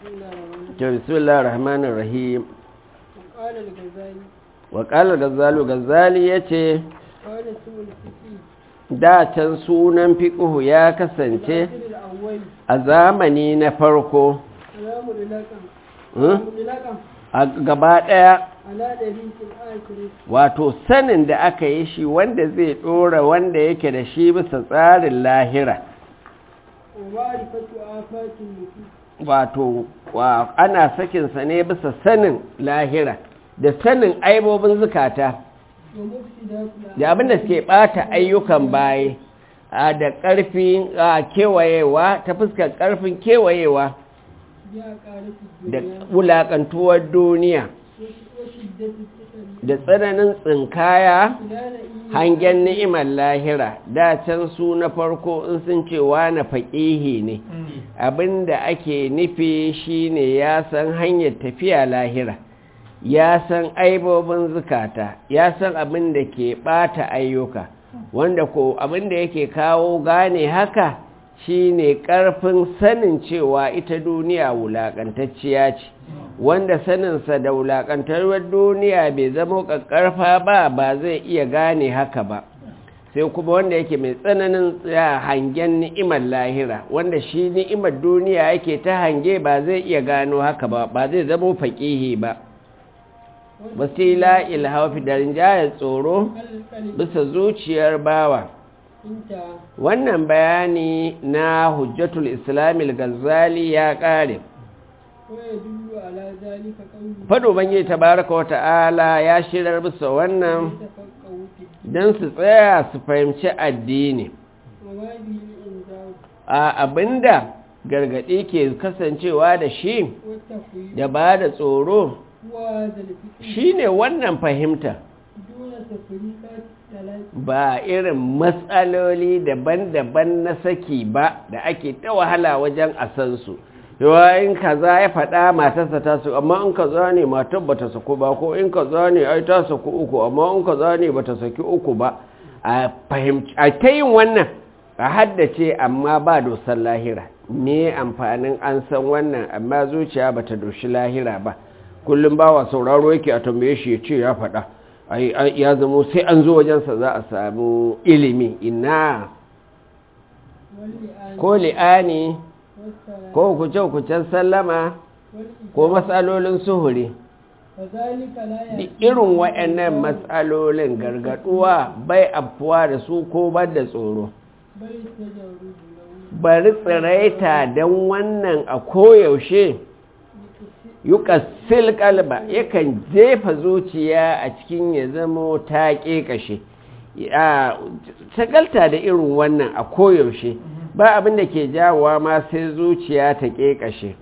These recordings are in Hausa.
بسم الله الرحمن الرحيم وقال الغزالي وقال الغزالي غزالي yace قال اسم الفقه da can sunan fiqhu ya kasance العصر الأول a zamani na farko على مدلقا Hmm? مدلقا a gaba daya على دريس الآخر wato sanin da aka yi shi wanda zai dora wanda yake da shi bisa tsarin lahira ومعرفة آفات النفوس wato wa- ana sakinsa ne bisa sanin lahira da sanin aibobin zukata ومفسدات da abinda suke bata ayyukan baye a da ƙarfin a kewayewa ta fuskar ƙarfin kewayewa بأقارة da الدنيا wulaƙantuwar duniya وشدة الفتن da tsananin tsinkaya إلى نئيم hangen ni'imar lahira da can su na farko in sun ce na faƙihi ne abinda ake nufi shine ya san hanyar tafiya lahira ya san aibobin zukata ya san abin da ke ɓata ayyuka wanda ko abin da yake kawo gane haka shine ƙarfin sanin cewa ita duniya wulaƙantacciya ce wanda saninsa da wulaƙantarwar duniya bai zama ƙaƙƙarfa ba ba zai iya gane haka ba sai kuma wanda yake mai tsananin tsaya hangen ni'imar lahira wanda shi ni'imar duniya yake ta hange ba zai iya gano haka ba ba zai zama faƙihi ba wasila ilhafi da rinjayar tsoro القلب bisa zuciyar bawa انتهى wannan bayani na hujjatul islamil gazali ya ƙare ويدل على ذلك قوله faɗo bangi tabaraka wa ta'ala ya shirar bisa wannan يتفقهوا في الدين don su tsaya su fahimci addini وما به الإنذار a abinda gargaɗi ke kasancewa da shi والتفويض da ba da tsoro هو هذا الفكر shine wannan fahimta دون تفريقات ثلاث ba irin matsaloli daban-daban na saki ba da ake ta wahala wajen a san su yawa in kaza ya faɗa matarsa ta su amma in kaza ne matar ba ta saku ba ko in kaza ne ai ta saku uku amma in kaza ne ba ta saki uku ba a fahimci a ta yin wannan a haddace amma ba dosar lahira me amfanin an san wannan amma zuciya ba ta doshi lahira ba kullum bawa sauraro yake a tambaye shi ya ce ya faɗa ai ai, ya zamo sai an zo wajensa za a samu ilimi ina واللئان ko li'ani والسلام ko kuce-kucen sallama والإجابة ko matsalolin suhuri فذلك لا Duk يأتي irin waɗannan matsalolin gargaduwa bai afuwa da su ko ban da tsoro بل التجرد له bari tsiraita don wannan a koyaushe yuƙassil kalba yakan jefa zuciya a cikin ya zamo ta ƙeƙashe shagalta da irin wannan a koyaushe ba abin da ke jawowa ma sai zuciya ta ƙeƙashe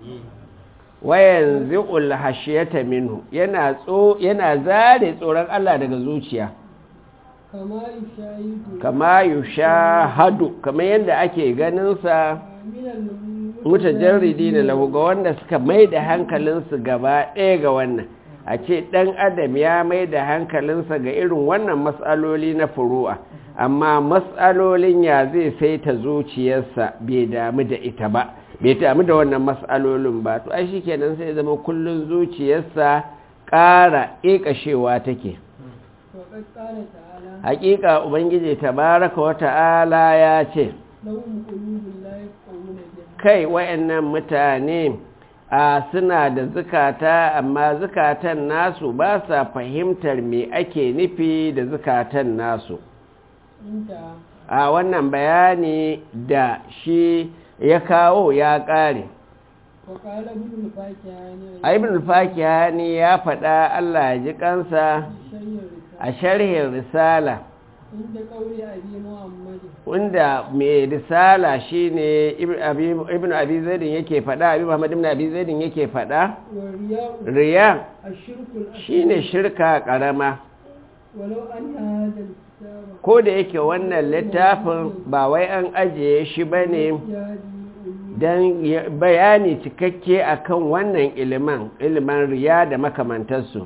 wayan zi'ul hashiyata minhu yana tso yana zare tsoron Allah daga zuciya كما يشاهد kama yushahadu kamar yadda ake ganin sa من mutajarridi ne lahu ga wanda suka mai da hankalinsu gaba ɗaya ga wannan a ce ɗan adam ya mai da hankalinsa ga irin wannan matsaloli na furu'a amma matsalolin ya zai saita zuciyarsa bai damu da ita ba bai damu da wannan matsalolin ba to ai shikenan sai zama kullun zuciyarsa ƙara ƙeƙashewa take وقد قال تعالى hakika ubangiji tabaraka wa ta'ala ya ce لهم قلوب لا يفقهون بها kai wayannan mutane a suna da zukata amma zukatan nasu ba sa fahimtar me ake nufi da zukatan nasu انتهى a wannan bayani da shi ya kawo ya ƙare وقال ابن الفاكهاني a ibn fakihani ya faɗa Allah ya ji kansa الشيء a sharhin risala عند قول أبي محمد wanda mai risala shine ibn abi ibn abi zaidin yake faɗa abi muhammad ibn abi zaidin yake faɗa والرياء riya الشرك الأكبر shine shirka karama ولو أن هذا الكتاب ko da yake wannan littafin ba wai an ajiye shi bane يهدي don bayani cikakke akan wannan iliman iliman riya da makamantarsu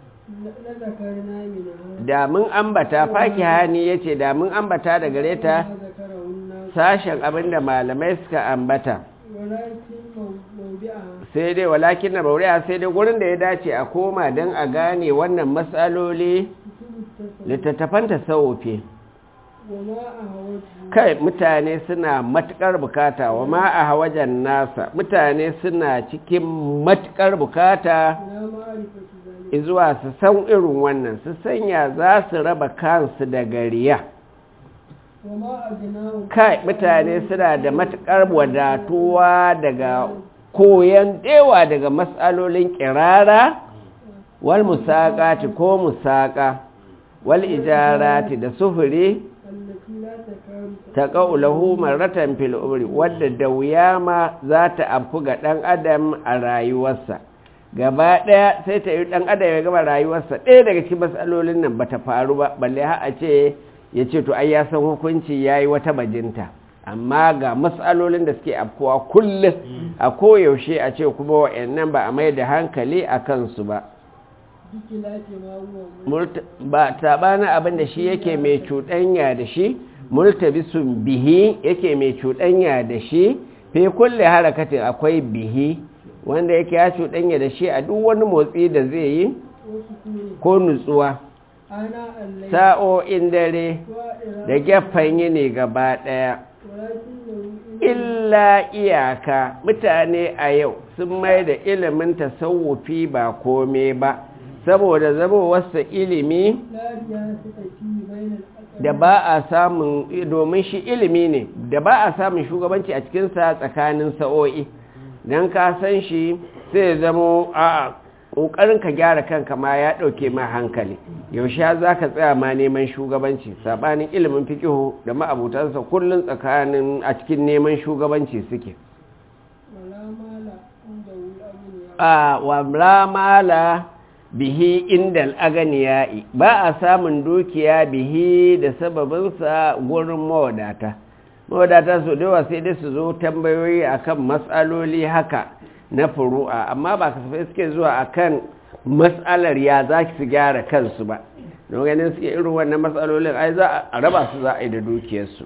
لذكرنا منها da mun ambata faki hani ya ce da mun ambata da gare ta ما ذكره الناس sashen abinda malamai suka ambata ولكن موضعها sai dai walakin na bauriya sai dai gurin da ya dace a koma don a gane wannan matsaloli كتب التصوف littattafan tasawufi وما أهوته kai mutane suna matukar bukata wa ma a hawajen nasa mutane suna cikin matukar bukata إلى معرفة ذلك zuwa su san irin wannan su sanya za su raba kansu daga riya وما أغناهم kai mutane suna da matukar wadatuwa daga koyan dewa daga matsalolin kirara wal musaqati ko musaka wal ijarati da sufuri التي لا تكاد ta ƙaulahu maratan fil umri wadda da wuya ma za ta amfu ga ɗan adam a rayuwarsa gaba ɗaya sai ta yi ɗan adam ya gaba rayuwarsa ɗaya daga cikin matsalolin nan ba ta faru ba balle har a ce ya ce to ai ya san hukunci ya yi wata bajinta amma ga matsalolin da suke afkuwa kullum a koyaushe a ce kuma wa'annan ba a mai da hankali a kansu ba بخلاف ما هو Murta- ba taɓanin abin da shi yake mai cuɗanya da shi multabisun bihi yake mai cuɗanya da shi fi kulle harakatin akwai bihi wanda yake ya cuɗanya da shi a duk wani motsi da zai yi وسكون ko nutsuwa آناء الليل sa'o'in dare وإراء da gefen yini gaba ɗaya ولكنه إن illa iyaka mutane a yau sun mai da ilimin tasawufi ba kome ba saboda zamowarsa ilimi لا رياسة فيه بين الأقل da ba a samun domin shi ilimi ne da ba a samun shugabanci a cikinsa tsakanin sa'o'i don ka san shi sai ya zamo a ƙoƙarin ka gyara kanka ma ya ɗauke ma hankali yaushe za ka tsaya ma neman shugabanci saɓanin ilimin fikihu da ma'abutansa kullum tsakanin a cikin neman shugabanci suke ولا مال عنده الأغنياء a wa ramala bihi inda al'aganiya'i ba a samun dukiya bihi da sababinsa gurin mawadata mawadata su dawa sai dai su zo tambayoyi akan matsaloli haka na furu'a amma ba kasafai suke zuwa akan matsalar ya za su gyara kansu ba don ganin suke irin wannan matsalolin ai za a raba su za a yi da dukiyarsu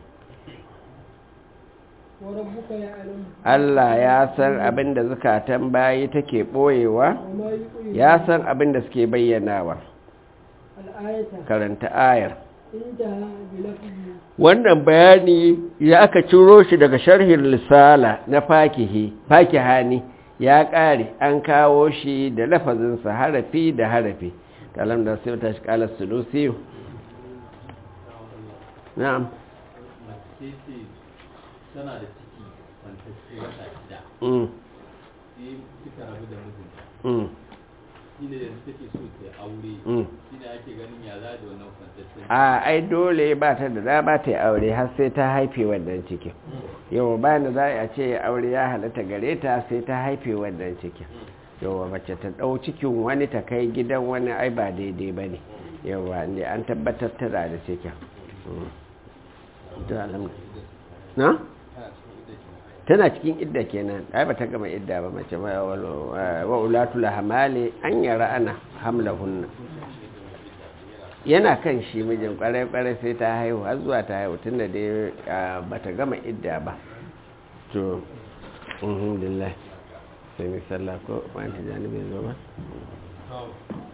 وربك يعلم Allah ya san abin da zukatan bayi take ɓoyewa وما يقول ya san abin da suke bayyanawa الآية karanta ayar انتهى بلفظه wannan bayani ya aka ciro shi daga sharhin lisala na fakihi fakihani ya ƙare an kawo shi da lafazinsa harafi da harafi kalam da sai ta shi kala sulusi na'am mace ce tana da ciki kwantacce wata shida mm sai suka rabu da mijinta mm shi ne yanzu take so ta yi aure mm shi ne ake ganin ya za da wannan kwantaccen a ai dole ba ta da dama ta yi aure har sai ta haife wannan cikin yau bayan da za a ce aure ya halatta gare ta sai ta haife wannan cikin yau mace ta ɗau cikin wani ta kai gidan wani ai ba daidai ba ne yau ne an tabbatar tana da cikin Mm. To, alhamdulillah. na? tana cikin idda kenan ai ba ta gama idda ba mace ba wa ulatul hamali an yara ana hamlahunna yana kan shi mijin kwarai-kwarai sai ta haihu har zuwa ta haihu tun da dai ba ta gama idda ba to alhamdulillah sai mi sallah ko wani tijani bai zo ba